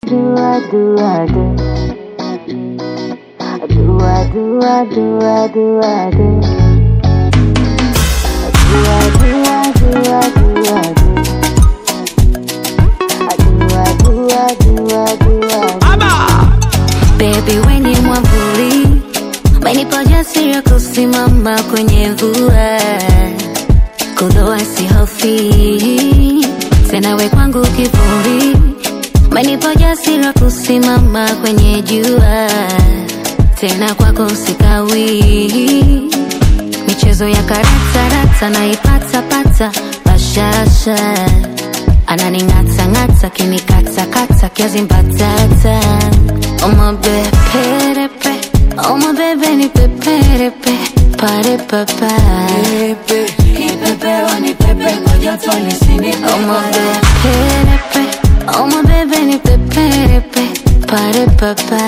do I do I do do I do I do I do I do do I do I do I do I do I do I do I do I do I do Baby we ni mwavuli, umenipa ujasiri wa kusimama kwenye mvua, kuloa sihofi tena, we kwangu kivuli, umenipa ujasiri wa kusimama kwenye jua, tena kwako sikawi, michezo ya karata rata naipata pata bashasha ananing'ata ng'ata kinikata kata kiazi mbatata omabeperepe omabebe ni peperepe pare papa omabeperepe omabebe ni peperepe pare papa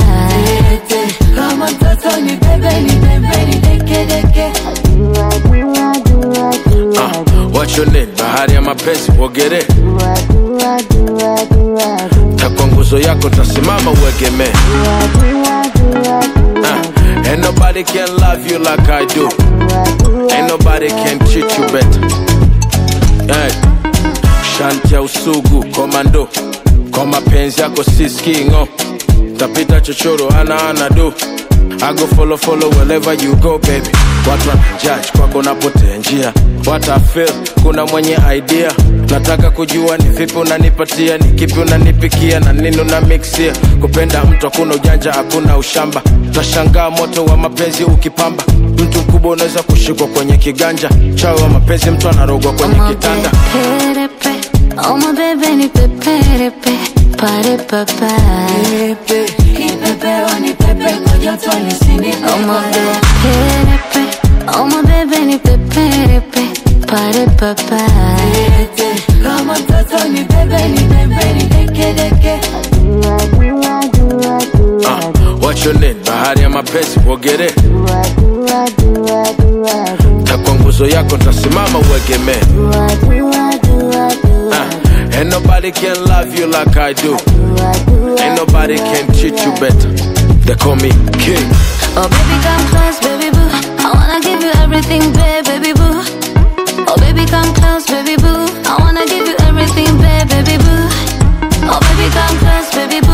do I do I do I do I Uh, do what's your name? Bahari ya mapenzi uogere, do I do I do I do I do takwa nguzo yako tasimama uegemee. do I do I do I do I Uh, ain't nobody can love you like I do. do I do Ain't nobody can treat you better. Hey. Shanti ya usugu komando, kwa mapenzi yako siskingo, tapita chochoro ana ana do. I go follow follow wherever you go baby. Watu wanajudge kwako napotea njia. What I feel, kuna mwenye idea. Nataka kujua ni vipi unanipatia, ni kipi unanipikia na nini una mixia. Kupenda mtu hakuna ujanja, hakuna ushamba. Tashangaa moto wa mapenzi ukipamba. Mtu mkubwa unaweza kushikwa kwenye kiganja. Chawi wa mapenzi mtu anarogwa kwenye kitanda. omabeperepe omabebe ni peperepe pare papa omabeperepe omabebe ni peperepe pare papa do I do I do I do I Uh, do what's your name? Bahari ya mapenzi uogere, do I do I do I do I do takwa nguzo yako ntasimama uegemee. do I do I do I do I Uh, ain't nobody can love you like I do. do I do I Ain't nobody can treat you better. They call me king. Oh baby come close baby boo I wanna give you everything babe baby boo Oh baby come close baby boo I wanna give you everything babe baby boo Oh baby come close baby boo